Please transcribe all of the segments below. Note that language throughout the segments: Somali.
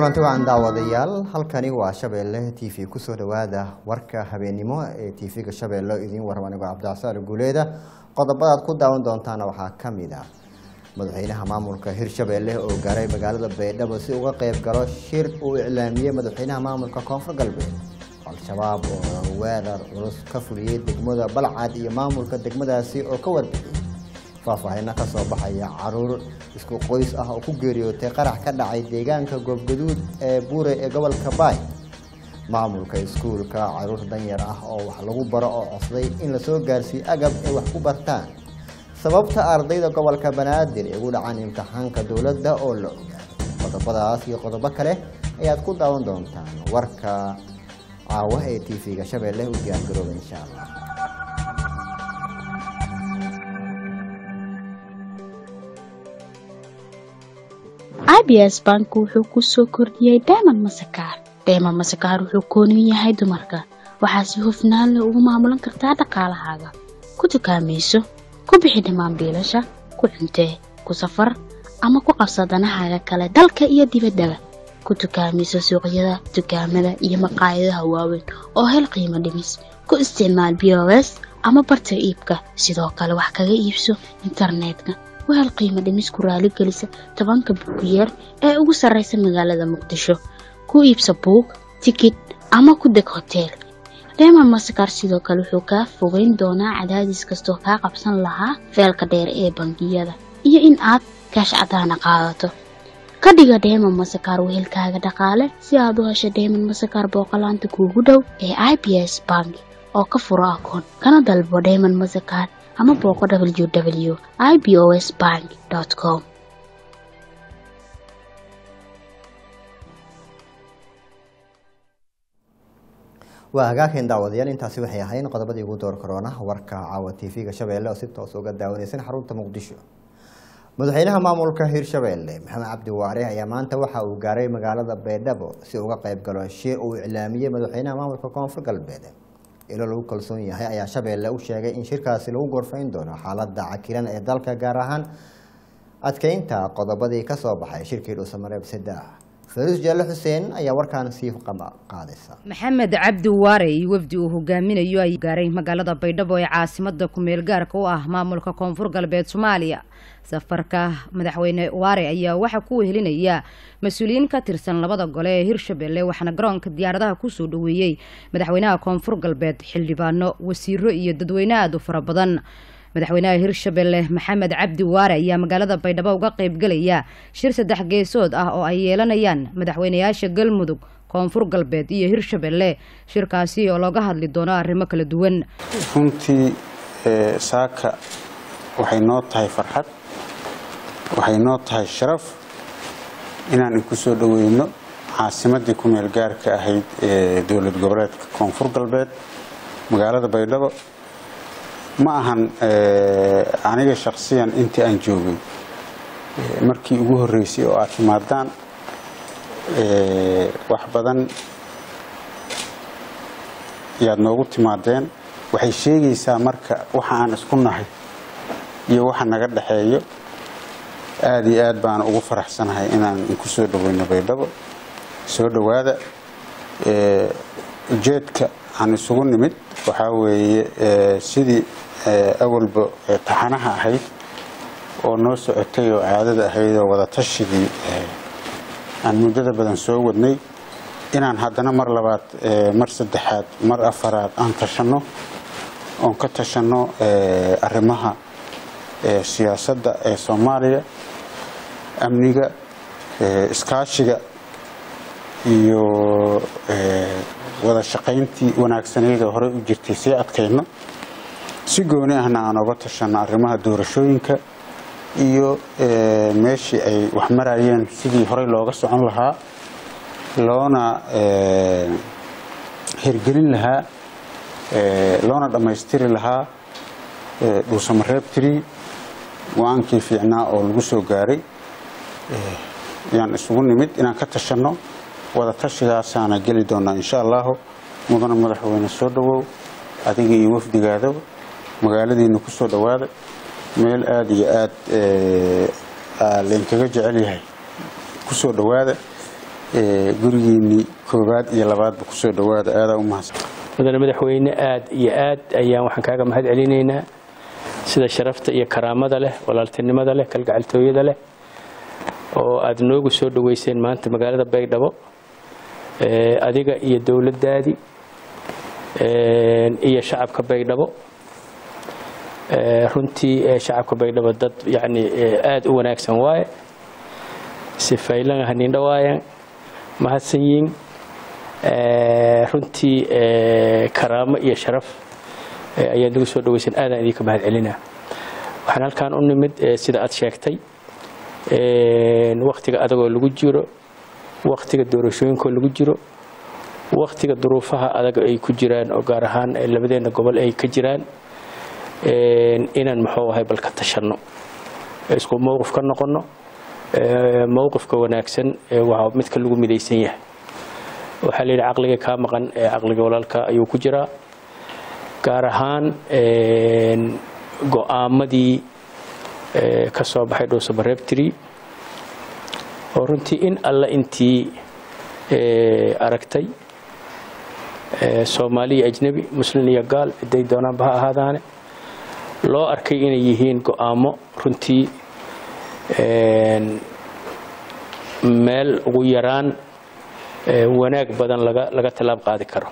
kulanti wacan daawadayaal halkani waa shabeelle t v kusoo dhawaada warka habeennimo ee t v-ga shabeelle idiin warrama anigoo cabdicasaal guuleeda qodobadaad ku daawan doontaana waxaa ka mid ah madaxweynaha maamulka hirshabeelle oo gaaray magaalada baydhabo si uga qayb galo shir uu iclaamiyey madaxweynaha maamulka koonfur galbeed al-shabaab oo weerar culus ka fuliyey degmada balcad iyo maamulka degmadaasi oo ka warbixiyey faahfaahino ka soo baxaya caruur isku qoys ah oo ku geeriyootay qarax ka dhacay deegaanka goobgaduud ee buure ee gobolka baay maamulka iskuulka caruur danyar ah oo wax lagu baro oo cosday in lasoo gaarsiiyo agab ay wax ku bartaan sababta ardayda gobolka banaadir ee ugu dhacaan imtixaanka dowladda oo la ogaado qodobadaas iyo qodobo kale ayaad ku daawan doontaan warka caawa ee t v-ga shabeelle u diyaargarooba insha allah abs bank wuxuu ku soo kordhiyey dayman masakaar dayman masakaar wuxuu koonin yahay dumarka waxaa si hufnaan leh ugu maamulan kartaa dhaqaalahaaga ku dukaamayso ku bixi dhammaan biilasha ku cuntee ku safar ama ku qabsa danahaaga kale dalka iyo dibaddaba ku dukaamayso suuqyada dukaamada iyo maqaayadaha waaweyn oo hel qiimo dhimis ku isticmaal b o s ama barta iibka sidoo kale wax kaga iibso internetka wahel qiimo dhimis ku raaligelisa tobanka buugiyeer ee ugu sarraysa magaalada muqdisho ku iibsa buug tikid ama ku deg hoteel reeman masakar sidoo kale wuxuu kaa fogeyn doonaa cadaadis kastoo kaa qabsan lahaa feelka dheer ee bangiyada iyo in aad kaash cadaana qaadato ka dhiga dheeman masakar wehelkaaga dhaqaale si aad u hesho dheeman masakar booqolaanta kuugu dhow ee i b s bank oo ka furo akoon kana dalbo dheeman masakar ama booqo w w i b o s bank com waa hagaageen daawadayaal intaasi waxay ahayn qodobadii ugu door korona warka caawa t v-ga shabeelle oo si toos uga daawanaysan xarunta muqdisho madaxweynaha maamulka hirshabeelle maxamed cabdi waare ayaa maanta waxa uu gaaray magaalada baydhabo si uga qayb galo shir uu iclaamiyey madaxweynaha maamulka koonfur galbeed ilo lagu kalsoon yahay ayaa shabeelle u sheegay in shirkaasi lagu gorfayn doono xaalada cakiran ee dalka gaar ahaan adkeynta qodobadii kasoo baxay shirkii dhuusamareeb saddex faruus jaale xuseen ayaa warkaan sii qaadaysa maxamed cabdi waare iyo wafdi uu hogaaminayo ay gaaray magaalada baydhabo ee caasimada kumeel gaarka u ah maamulka koonfur galbeed soomaaliya safarka madaxweyne waare ayaa waxaa ku wehelinaya mas-uuliyiin ka tirsan labada gole ee hirshabelle waxaana garoonka diyaaradaha kusoo dhaweeyey madaxweynaha koonfur galbeed xildhibaano wasiiro iyo dadweyne aada u fara badan madaxweynaha hirshabelle maxamed cabdi waare ayaa magaalada baydhabo uga qaybgalaya shir saddex geesood ah oo ay yeelanayaan madaxweynayaasha galmudug koonfur galbeed iyo hirshabelle shirkaasi oo looga hadli doono arrimo kala duwan runtii saaka waxay noo tahay farxad waxay noo tahay sharaf inaan inku soo dhoweyno caasimadii ku meel gaarka ahayd ee dowlad goboleedka koonfur galbeed magaalada baydhabo ma ahan aniga shaksiyan intii aan joogay markii ugu horreysay oo aad timaadaan wax badan yaad noogu timaadeen waxay sheegaysaa marka waxa aan isku nahay iyo waxa naga dhexeeyo aada iyo aad baan ugu faraxsanahay inaan inku soo dhaweyno baydhabo soo dhowaada ujeedka aan isugu nimid waxaa weeye sidii awalba taxanaha ahayd oo noo socotay oo caadada ahayd oo wadatashigai aan muddada badan soo wadnay inaan haddana mar labaad mar saddexaad mar afaraad aan tashanno oon ka tashanno arrimaha siyaasadda ee soomaaliya amniga iskaashiga iyo wada shaqayntii wanaagsaneyd oo horey u jirtay sii adkayno si gooni ahna aan oga tashanno arrimaha doorashooyinka iyo meeshii ay wax marayeen sidii horey looga socon lahaa loona hirgelin lahaa loona dhammaystiri lahaa dhuusamareeb tiri go-aankii fiicnaa oo lagu soo gaaray yaan isugu nimid inaan ka tashanno wada tashigaasaana geli doonaa insha allahu mudana madaxweyne soo dhowow adiga iyo wafdigaadaba magaaladiina ku soo dhowaada meel aada iyo aada laynkaga jecel yahay ku soo dhowaada gurigiinii koowaad iyo labaadba kusoo dhawaada aadaa u mahadsan mudane madaxweyne aad iyo aad ayaan waxaan kaaga mahad celinaynaa sida sharafta iyo karaamada leh walaaltinimada leh kalgacaltooyada leh oo aad noogu soo dhaweyseen maanta magaalada baydhabo adiga iyo dowladdaadii iyo shacabka baydhabo runtii shacabka baydhabo dad yacni aada u wanaagsan waaye si faylan hanindha waayaan mahadsan yiin runtii karaamo iyo sharaf ayaad nagu soo dhaweysan aadaan idinka mahad celinaa waxaan halkaan u nimid sida aad sheegtay waktiga adagoo lagu jiro waktiga doorashooyinkoo lagu jiro waktiga duruufaha adag ay ku jiraan oo gaar ahaan labadeena gobol ay ka jiraan inaan muxuu ahay bal ka tashanno isku mowqif ka noqonno mowqifka wanaagsan waa midka lagu midaysan yahay waxaa layidhi caqliga kaa maqan caqliga walaalka ayuu ku jiraa gaar ahaan go-aamadii ka soo baxay dhowsabareebtiri oo runtii in alla intii aragtay soomaali iyo ajnebi muslin iyo gaal ciday doonaanba ha ahaadaane loo arkay inay yihiin go-aamo runtii meel ugu yaraan wanaag badan laga laga tallaab qaadi karo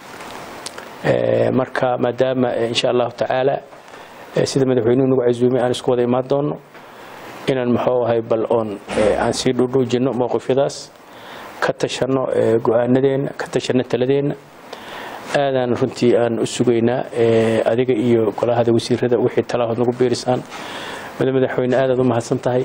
marka maadaama insha allahu tacaala sida madaxweynuhu nagu casuumay aan isku wada imaan doono inaan muxuu ahay bal oon aan sii dhudhuujinno mowqifyadaas ka tashanno go-aanadeenna ka tashanno taladeenna aadaan runtii aan u sugaynaa adiga iyo golahada wasiirada wixii talahood nagu biirisaan mada madaxweyne aadaad u mahadsan tahay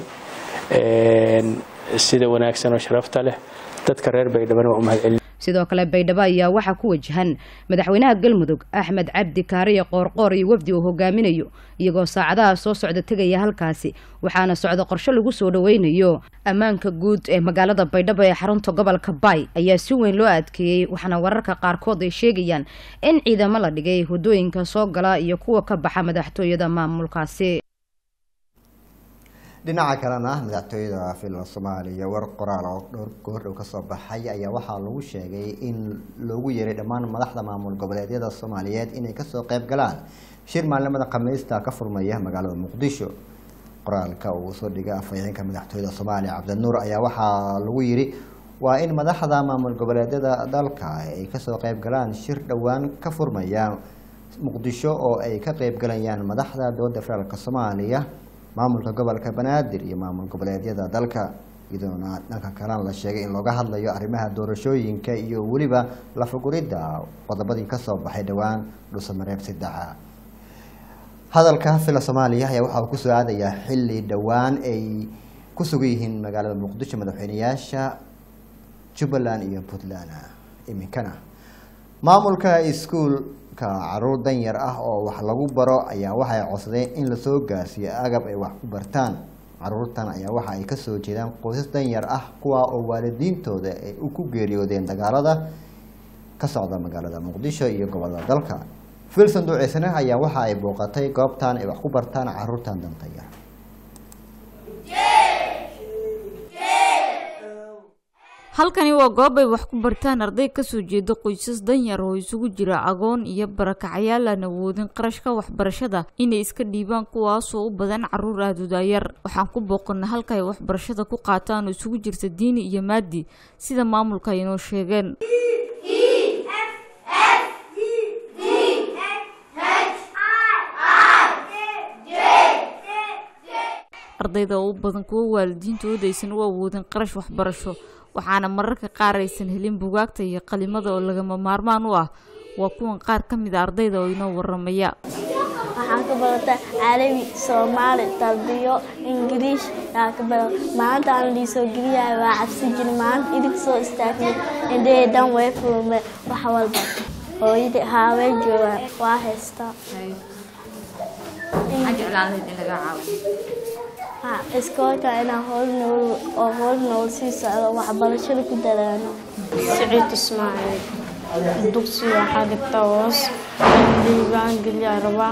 sida wanaagsan oo sharafta leh dadka reer baydhabana waa u mahad celin sidoo kale baydhabo ayaa waxaa ku wajahan madaxweynaha galmudug axmed cabdi kaariye qoorqoor iyo wafdi uu hogaaminayo iyagoo saacadaha soo socda tegaya halkaasi waxaana socda qorshe lagu soo dhaweynayo ammaanka guud ee magaalada baydhabo ee xarunta gobolka baay ayaa si weyn loo adkeeyey waxaana wararka qaarkood ay sheegayaan in ciidamo la dhigay wadooyinka soo gala iyo kuwa ka baxa madaxtooyada maamulkaasi dhinaca kalena madaxtooyada fila soomaaliya war qoraal oo dhowr goordhow kasoo baxay ayaa waxaa lagu sheegay in loogu yeeray dhammaan madaxda maamul goboleedyada soomaaliyeed inay kasoo qayb galaan shir maalimada khamiista ka furmaya magaalada muqdisho qoraalka uu soo dhigay afhayeenka madaxtooyada soomaaliya cabdinuur ayaa waxaa lagu yiri waa in madaxda maamul goboleedyada dalka ay kasoo qayb galaan shir dhowaan ka furmaya muqdisho oo ay ka qayb galayaan madaxda dowladda federaalk soomaaliya maamulka gobolka banaadir iyo maamul goboleedyada dalka iyadoona dhanka kalena la sheegay in looga hadlayo arrimaha doorashooyinka iyo weliba lafaguridda qodobadii kasoo baxay dhowaan dhusamareeb saddexa hadalka fila soomaaliya ayaa waxa uu kusoo aadayaa xilli dhowaan ay ku sugan yihiin magaalada muqdisho madaxweyneyaasha jubbaland iyo puntland iminkana maamulka iskuulka caruur danyar ah oo wax lagu baro ayaa waxay codsadeen in lasoo gaarsiiyo agab ay wax ku bartaan caruurtan ayaa waxa ay kasoo jeedaan qoysas danyar ah kuwa oo waalidiintooda ay ku geeriyoodeen dagaalada ka socda magaalada muqdisho iyo gobolada dalka filson duceysane ayaa waxa ay booqatay goobtan ay wax ku bartaan caruurtan danta yar halkani waa goob ay wax ku bartaan arday kasoo jeeda qoysas danyar oo isugu jira agoon iyo barakacyaal aan awoodin qarashka waxbarashada inay iska dhiibaan kuwaasoo u badan caruur aadudaayar waxaan ku booqana halka ay waxbarashada ku qaataan oo isugu jirta diini iyo maadi sida maamulka ay inoo sheegeen ardayda oo u badan kuwo waalidiintooda aysan u awoodin qarash waxbarasho waxaana mararka qaar aysan helin bugaagta iyo qalimada oo lagama maarmaan u ah waa kuwan qaar ka mid a ardayda oo inoo waramaya waxaan ka barataa carabi soomaali tarbiyo ingiriish yaa ka bara maanta aan liisoo geliyahay waa cabsi jiri maanta idig soo istaagay indhahey dhan way furme wax walba hooyadii haaween joogaan waa haystaa iskoolka inaan howl nool oo howl nool sii socdo waxbarashada ku dadaano سعيد اسماعيل dugsi waxaa dhigta hoos diiwaangeliya rabaa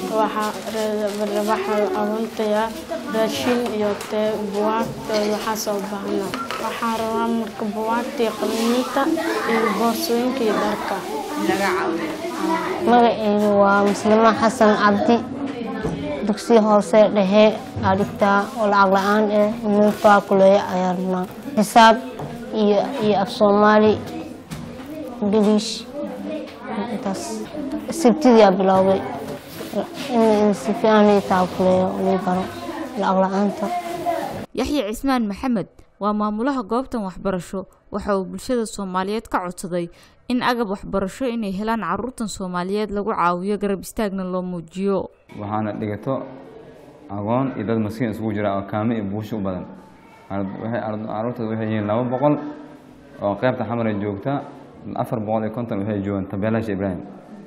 waxaa abuntaya raashin iyo tee buwaagta waxaasoo baahna waxaa rabaa marka buwaagta iyo qalimiinta iyo boorsooyinka iyo dharka magaceydu waa muslimo xasan cabdi dugsi hoose dhexe aa dhigtaa oo lacag la-aan eh nin faakuleeya ayaa rabnaa xisaab iyo iyo af soomaali ingiliish intaas sabtidiyaa biloobay in si fiican lii taakuleeyo lii baro lacag la-aanta yaxya cismaan maxamed waa maamulaha goobtan waxbarasho waxa uu bulshada soomaaliyeed ka codsaday in agab waxbarasho inay helaan caruurtan soomaaliyeed lagu caawiyo garab istaagna loo muujiyo waxaana dhigato aqoon iyo dad maskiin isugu jira oo kaame iyo buusho u badan caruurtaas waxay yihiin laba boqol oo qeybta xamare joogta afar boqol iyo konton waxay joogaan tabeelasha ibraahim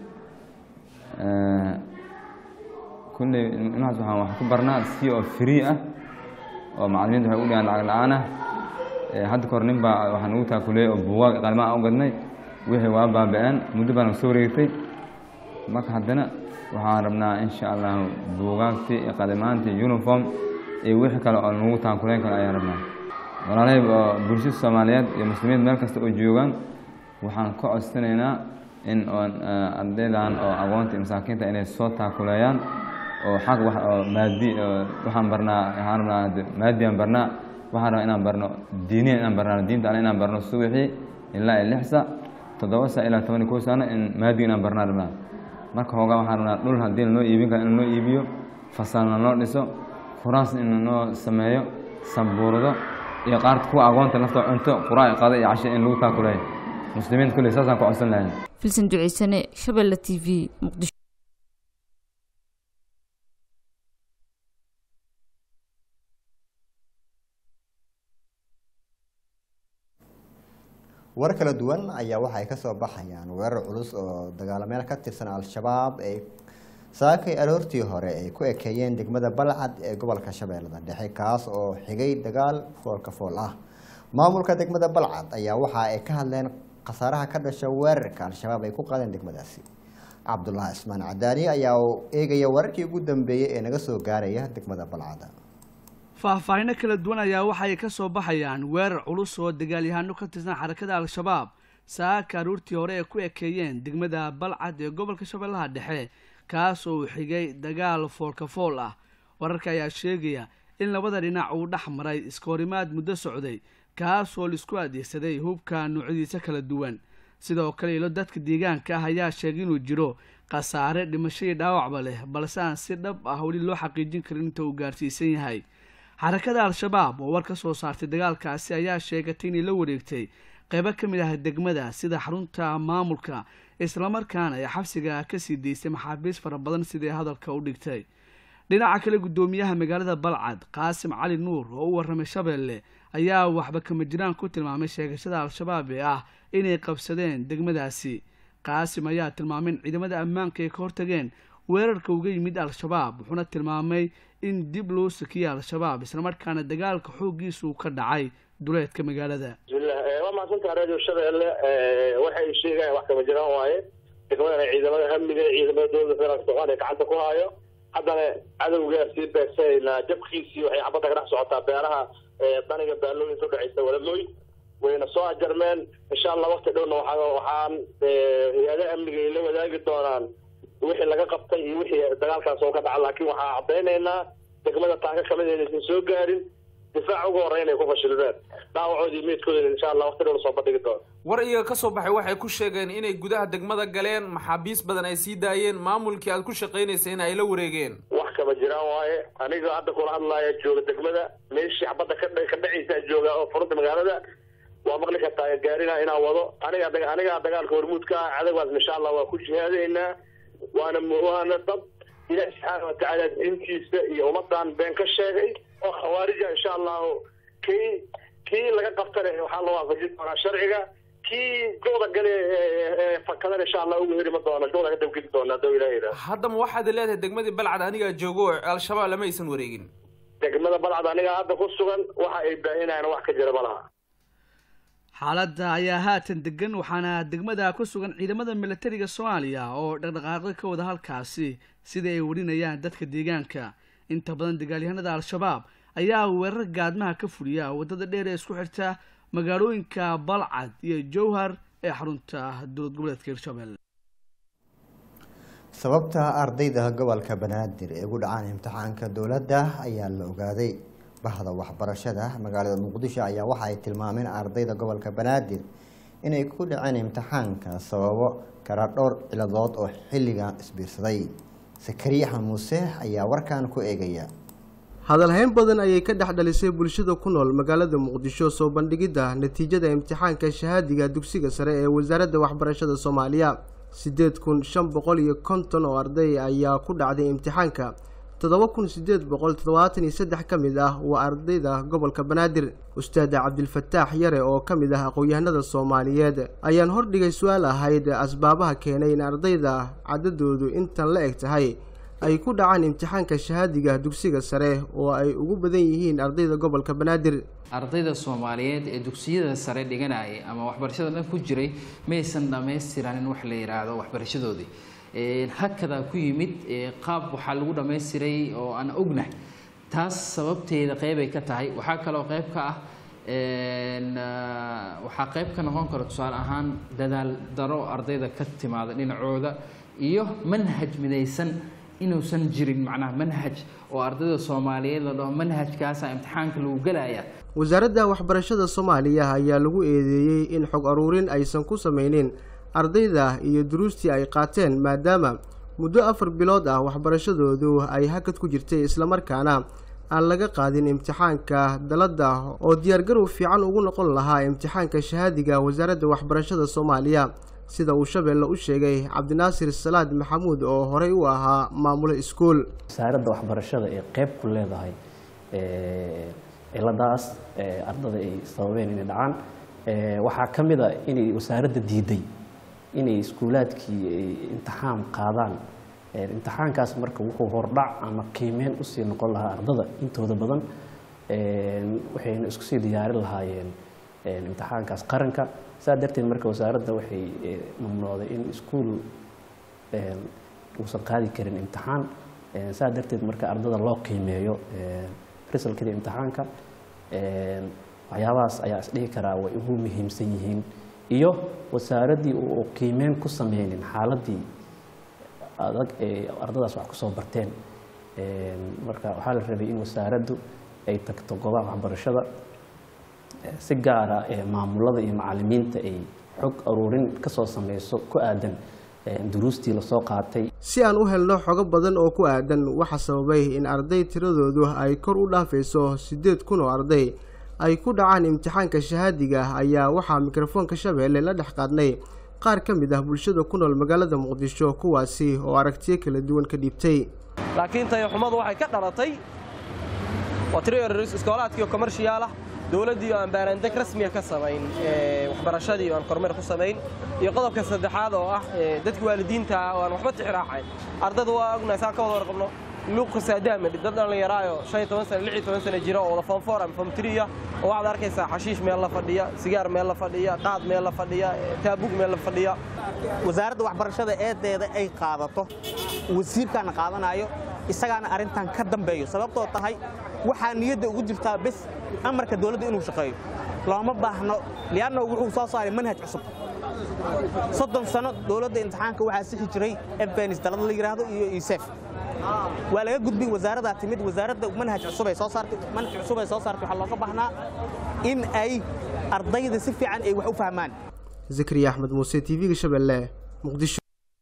kulley ilmahaas waxaan wax ku barnaa si oo free ah oo macalimiinta waxay u dhigaan lacag la-aan ah hadda kahor nin baa waxaa nagu taakuleeyey oo buugaag qalimaan u gadnay wixii waa baaba-aan muddo baan soo wareegtay marka haddana waxaan rabnaa insha allahu buugaagtii iyo qalimaantii uniform iyo wixii kale oo nagu taakuleyn karo ayaan rabnaa walaalahay oo bulshada soomaaliyeed iyo muslimiin meel kasta oo joogaan waxaan ka codsanaynaa in oon ardaydan oo aqoonta iyo masaakiinta inay soo taakuleeyaan oo xaq wax oo maadi waxaan barnaa waxaan rabnaa maadiyan barnaa waxaan rabaa inaan barno diiniyan inaan barnaa diinta alle inaan barno subaxii ilaa iyo lix sa toddoba sa ilaa toban iyo kow sano in maadiga inaan barnaa rabnaa marka hoogaa waxaan rabnaa dhul haddii lanoo iibin karo in lanoo iibiyo fasalna loo dhiso kuraasna in lanoo sameeyo sabuurado iyo qaarta kuwa aqoonta laftoo cunto quraa qada iyo casho in lagu taakuleeyo muslimiinta kulley saasaan ku codsan lahayn filsan duceysane shabeelle t v muqdisho war kala duwan ayaa waxa ay kasoo baxayaan weerar culus oo dagaalameel ka tirsan al-shabaab ay saakay aroortii hore ay ku ekeeyeen degmada balcad ee gobolka shabeellada dhexe kaas oo xigay dagaal foolka fool ah maamulka degmada balcad ayaa waxa ay ka hadleen khasaaraha ka dhasha weerarka al-shabaab ay ku qaadeen degmadaasi cabdulaahi ismaan cadaani ayaa eegaya wararkii ugu dambeeyey ee naga soo gaaraya degmada balcad faahfaahino kala duwan ayaa waxay ka soo baxayaan weerar culus oo dagaalyahano ka tirsan xarakada al-shabaab saaka aruurtii hore ay ku ekeeyeen degmada balcad ee gobolka shabeellaha dhexe kaas oo uu xigay dagaal foolka fool ah wararka ayaa sheegaya in labada dhinac uu dhex maray iskahorimaad muddo socday kaas oo laisku adeegsaday hubka noocyadiisa kala duwan sidoo kale ilo dadka deegaanka ah ayaa sheegay inuu jiro khasaare dhimasho iyo dhaawacba leh balse aan si dhab ah weli loo xaqiijin karin inta uu gaarsiisan yahay xarakada al-shabaab oo war ka soo saartay dagaalkaasi ayaa sheegatay inay la wareegtay qeybo ka mid ah degmada sida xarunta maamulka islamarkaana ay xabsiga kasii daysay maxaabiis fara badan siday hadalka u dhigtay dhinaca kale guddoomiyaha magaalada balcad qaasim cali nuur oo u warramay shabeelle ayaa waxba kama jiraan ku tilmaamay sheegashada al-shabaab ee ah inay qabsadeen degmadaasi qaasim ayaa tilmaamay in ciidamada ammaanka ay ka hortageen weerarka uga yimid al-shabaab wuxuuna tilmaamay in dib loo sakiyay al-shabaab islamarkaana dagaalka xooggiisa uu ka dhacay duleedka magaalada bismillah waa mahadsantaha radio shabeelle waxay sheegayaan wax kama jiraan waaye degmadana ciidamada amniga ciidamada dowladda federaalka soomaaliya gacanta ku haayo haddana cadowgaa sii beegsanaynaa jabkiisii waxay xabadda ka dhex socotaa beeraha daniga baalooyinka udhexaysa walamoy wayna soo ajarmeen insha allah wakti dhowna waa waxaan hay-adaha amniga ay la wadaagi doonaan wixii laga qabtay iyo wixii dagaalkaas oo ka dhaca laakiin waxaa caddaynaynaa degmada taaka kamid inaysan soo gaarin difaac ugu horreyn ay ku fashilmeen dhaawacoodii meydkoodana insha allah wakti dhow lasoo bandhigi doono war iyaga ka soo baxay waxay ku sheegeen inay gudaha degmada galeen maxaabiis badan ay sii daayeen maamulkii aad ku shaqaynaysay in ay la wareegeen wax kama jiraan waaye aniga hadda kula hadlaaya jooga degmada meeshii xabadda ka ka dhacaysaa jooga oo furunta magaalada waa maqli kartaa gaarina inaan wado aniga anigaa dagaalka hormuudka ah cadawgaas insha allah waa ku jihaadaynaa waana waana dad ilaahi subxaana watacaala diintiisa iyo ummadan been ka sheegay oo khawaarija insha allahu kii kii laga qabtane waxaa la waafajin doonaa sharciga kii gooda gale fakadana insha allah ugu heri ma doono gooda ka dabgeli doona hadduu ilaah yidhaah haddaba waxaad leedahay degmadii balcad anigaa joogo oo al-shabaab lama aysan wareegin degmada balcad anigaa hadda ku sugan waxa ay baahinayaan wax ka jira ma laha xaaladda ayaa haatan degan waxaana degmada ku sugan ciidamada milatariga soomaaliya oo dhaqdhaqaaqyo ka wada halkaasi sida ay warinayaan dadka deegaanka inta badan dagaalyahanada al-shabaab ayaa weerar gaadmaha ka fuliya waddada dheer ee isku xirta magaalooyinka balcad iyo jowhar ee xarunta dowlad goboleedka hirshabelle sababta ardayda gobolka banaadir ee ugu dhacaan imtixaanka dowladda ayaa la ogaaday bahda waxbarashada magaalada muqdisho ayaa waxa ay tilmaameen ardayda gobolka banaadir inay ku dhaceen imtixaanka sababo kala dhowr ciladood oo xilligan isbiirsaday sakariya axmed muuse ayaa warkan ku eegaya hadalhayn badan ayay ka dhex dhalisay bulshada ku nool magaalada muqdisho soo bandhigidda natiijada imtixaanka shahaadiga dugsiga sare ee wasaaradda waxbarashada soomaaliya siddeed kun shan boqol iyo konton oo arday ayaa ku dhacday imtixaanka toddoba kun siddeed boqol toddobaatan iyo saddex ka mid ah waa ardayda gobolka banaadir ustaada cabdilfataax yare oo ka mid ah aqoon-yahanada soomaaliyeed ayaan hordhigay su-aal ahayd asbaabaha keenay in ardayda cadadoodu intan la eg tahay ay ku dhacaan imtixaanka shahaadiga dugsiga sare oo ay ugu badan yihiin ardayda gobolka banaadir ardayda soomaaliyeed ee dugsiyada sare dhiganayay ama waxbarashada dhan ku jiray maysan dhammaystiranin wax la yidhaahdo waxbarashadoodii hakadaa ku yimid qaab waxaa lagu dhammaystiray oo aan ognahay taas sababteeda qeybay ka tahay waxaa kaloo qeyb ka ah waxaa qeyb ka noqon kara tusaale ahaan dadaal daro ardayda ka timaada dhinacooda iyo manhaj midaysan inuusan jirin macnaha manhaj oo ardayda soomaaliyeed la dhaho manhajkaasa imtixaanka lagu gelaya wasaaradda waxbarashada soomaaliya ayaa lagu eedeeyey in xog aruurin aysan ku sameynin ardayda iyo duruustii ay qaateen maadaama muddo afar bilood ah waxbarashadoodu ay hakad ku jirtay islamarkaana aan laga qaadin imtixaanka dalada oo diyaargarow fiican ugu noqon lahaa imtixaanka shahaadiga wasaaradda waxbarashada soomaaliya sida uu shabeelle u sheegay cabdinaasir salaad maxamuud oo horey u ahaa maamulo iskuul wasaaradda waxbarashada ee qeyb ku leedahay ciladaas ardada ay sababeen inay dhacaan waxaa ka mid a inay wasaaradda diiday inay iskuulaadkii ay imtixaan qaadaan imtixaankaas marka wuxuu hordhac ama qiimeyn usii noqon lahaa ardada intooda badan waxayna isku sii diyaarin lahaayeen imtixaankaas qaranka saa darteed marka wasaaradda waxay mamnuucday in iskuul uusan qaadi karin imtixaan saa darteed marka ardada loo qiimeeyo risalkida imtixaanka waxyaabahaas ayaa isdhihi karaa way ugu muhiimsan yihiin iyo wasaaraddii uu qiimeyn ku sameynin xaaladii adag ee ardadaas wax kusoo barteen marka waxaa la rabay in wasaaraddu ay tagto goobaha waxbarashada si gaara maamulada iyo macalimiinta ay xog aruurin kasoo sameyso ku aadan duruustii lasoo qaatay si aan u helno xogo badan oo ku aadan waxa sababay in arday tiradoodu ay kor u dhaafayso siddeed kun oo arday ay ku dhacaan imtixaanka shahaadiga ah ayaa waxaa mikrofoonka shabeelle la dhex qaadnay qaar ka mid ah bulshada ku nool magaalada muqdisho kuwaasi oo aragtiyo kala duwan ka dhiibtay laakiin tayaxumadu waxay ka dhalatay waa tiro iskoolaadkiio komershiyaal ah dowladdii oo aan baaraandeg rasmiya ka samayn waxbarashadii oo aan kormeer ku samayn iyo qodobka saddexaad oo ah dadka waalidiinta ah oo aan waxba tixraacayn ardada waa ognahay saan ka wada warqabno luuqa saadaamidhi dad dhallinyaraayo shan iyo toban sana lix iyo toban sana jira oo wada foomfoor ama foomtriya oo waxaad arkaysaa xashiish meel la fadhiya sigaar meel la fadhiya qaad meel la fadhiya taabug meel la fadhiya wasaaradda waxbarashada eedeeda ay qaadato wasiirkaana qaadanayo isagaana arrintan ka dambeeyo sababtoo tahay waxaa niyadda ugu jirtaa bes amarka dowladda inuu shaqeeyo looma baahno lianna wuxuu soo saaray manhaj cusub soddon sano dowladda imtixaanka waxaa sixi jiray efbenis dalada la yidhaahdo iyo isef waa laga gudbin wasaaradaa timid wasaaradda manhaj cusub ay soo saartay manhaj cusub ay soo saartay waxaa looga baahnaa in ay ardayda si fiican ay wax u fahmaan zakariya axmed muuse t v-ga shabeelle muqdisho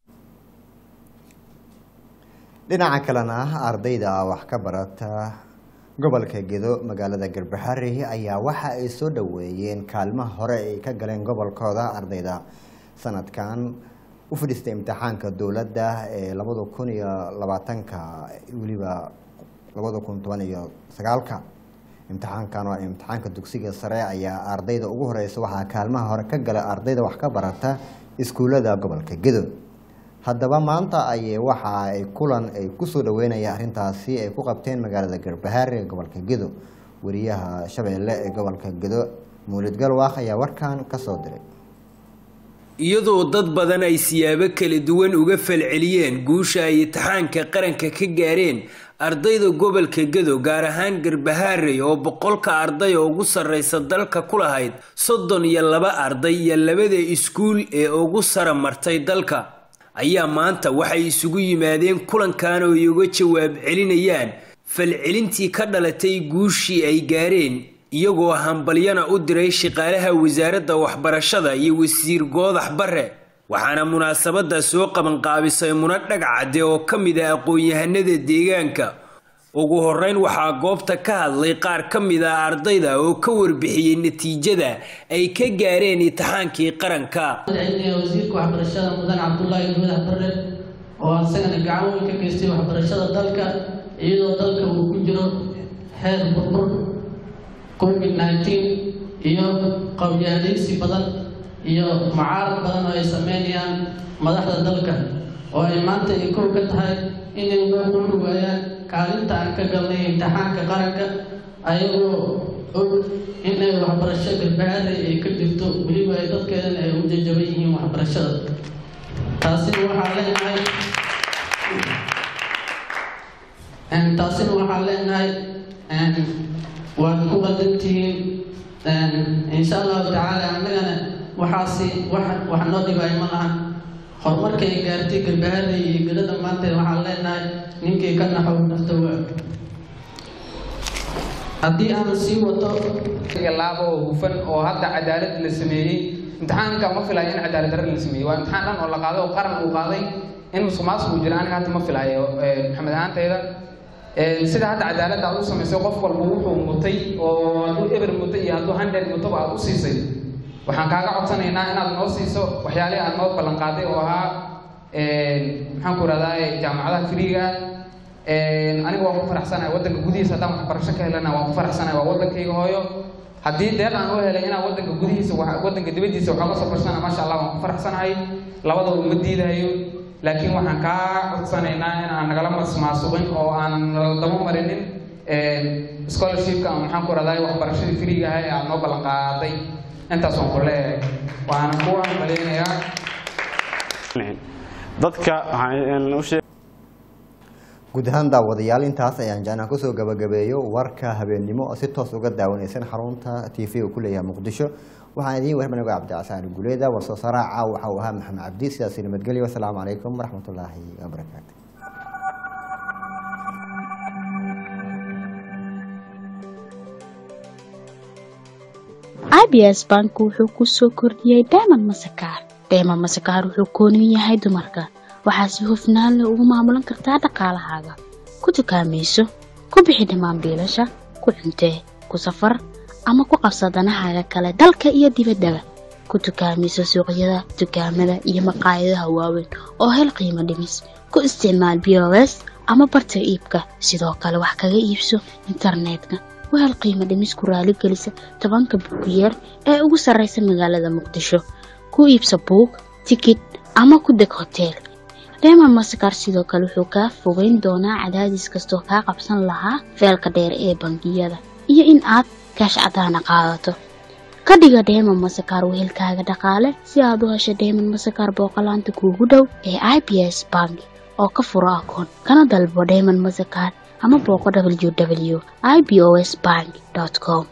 dhinaca kalena ardayda wax ka barata gobolka gedo magaalada garbaxari ayaa waxa ay soo dhoweeyeen kaalmaha hore ay ka galeen gobolkooda ardayda sanadkan u fadhiistay imtixaanka dowladda ee labada kun iyo labaatanka weliba labada kun toban iyo sagaalka imtixaankan waa imtixaanka dugsiga sare ayaa ardayda ugu horeysa waxaa kaalmaha hore ka gala ardayda wax ka barata iskuullada gobolka gedo haddaba maanta ayay waxa ay kulan ay kusoo dhaweynayaan arrintaasi ay ku qabteen magaalada garbahaar ee gobolka gedo wariyaha shabeelle ee gobolka gedo muulid galwaaq ayaa warkan ka soo diray iyadoo dad badan ay siyaabo kala duwan uga falceliyeen guusha ay imtixaanka qaranka ka gaareen ardayda gobolka gado gaar ahaan garbahaarey oo boqolka arday oo ugu sarreysa dalka ku lahayd soddon iyo laba arday iyo labada iskuul ee ugu sara martay dalka ayaa maanta waxay isugu yimaadeen kulankan oo ay uga jawaab celinayaan falcelintii ka dhalatay guushii ay gaareen iyagoo hambalyana u diray shaqaalaha wasaaradda waxbarashada iyo wasiir goodax bare waxaana munaasabadda soo qabanqaabisay muna dhagcadde oo ka mid ah aqoon-yahanada deegaanka ugu horeyn waxaa goobta ka hadlay qaar ka mid ah ardayda oo ka warbixiyey natiijada ay ka gaareen imtixaankii qaranka wasiirka waxbarashada mudan cabdullaahi goodax bare oo asagana gacan weyn ka geystay waxbarashada dalka iyadoo dalka uu ku jiro heer burbur covid nineteen iyo qabyaaleysi badan iyo mucaarad badan oo ay sameynayaan madaxda dalka oo ay maanta ay kow ka tahay inay noo dhuri waayaan kaalinta aan ka galnay imtixaanka qaranka ayagoo og inay waxbarasho garbahaaday ay ka jirto weliba ay dadkeedana ay u jajaban yihiin waxbarashada taasina waxaa leenahay taasina waxaa leenahay waad ku qadantihiin insha allahu tacaala annagana waxaasi wax wax noo dhibaayo ma lahan horumarka ay gaartay garbahada iyo gelada maanta waxaan leenahay ninkii ka naxow nafta waa haddii aan sii wato laabo oo hufan oo hadda cadaalad la sameeyey imtixaanka ma filayo in cadaalad darre la sameeyey waa imtixaan dhan oo la qaaday oo qaran uu qaaday in musuqmaasuq uu jira aniga hadda ma filayo maxamed ahaantayda sida hadda cadaaladda aad u samaysay qof walba wuxuu mutay oo hadduu eber mutay iyo hadduu hundred mutaba aad u siisay waxaan kaaga codsanaynaa inaad noo siiso waxyaalihii aad noo ballan qaaday oo ahaa maxaan ku rahdaa jaamacadaha firiiga aniga waan ku faraxsanahay waddanka gudihiisa haddaan waxbarasho ka helana waan ku faraxsanahay waa waddankayga hooyo haddii deeq aan u helay inaan waddanka gudihiisa waddanka dibaddiisa waxaa ka soo barsana maasha allah waan ku faraxsanahay labadaba uma diidayo laakiin waxaan kaa codsanaynaa in aan nagala masmaasuqin oo aan daba marinin scholarshipka ama maxaan ku rahdaa waxbarashadii firiiga ahaa ee aad noo ballan qaaday intaas waan ku leeyahay waana ku hambaleynayaa dadka waxaan u sheeg guud ahaan daawadayaal intaas ayaan jecnaa kusoo gabagabeeyo warka habeennimo oo si toos uga daawanaysan xarunta t v uu ku leeyahay muqdisho waxaan idiin warmanago cabdicasaan guleeda warsoo saraaca waxa uu ahaa maxamed cabdi sidaasi nabadgelyo wasalaamu calaykum waraxmatullaahi wabarakaatu abs bank wuxuu ku soo kordhiyey dayman masakaar dayman masakaar wuxuu kooniyu yahay dumarka waxaa si hufnaan leh ugu maamulan kartaa dhaqaalahaaga ku dukaamayso ku bixi dhammaan biilasha ku cuntee ku safar ama ku qabsa danahaaga kale dalka iyo dibaddaba ku dukaamayso suuqyada dukaamada iyo maqaayadaha waaweyn oo hel qiimo dhimis ku isticmaal b o s ama barta iibka sidoo kale wax kaga iibso internetka wahel qiimo dhimis ku raaligelisa tobanka buugiyeer ee ugu sarraysa magaalada muqdisho ku iibsa buug tikid ama ku deg hoteel reemon masakar sidoo kale wuxuu kaa fogeyn doonaa cadaadis kastoo kaa qabsan lahaa feelka dheer ee bangiyada iyo in aad kaash cadaana qaadato ka dhiga dheemon masakar wehelkaaga dhaqaale si aad u hesho dheemon masakar booqolaanta kuugu dhow ee i b s bank oo ka furo akoon kana dalbo dheemon masakar ama booqo w w i b o s bank com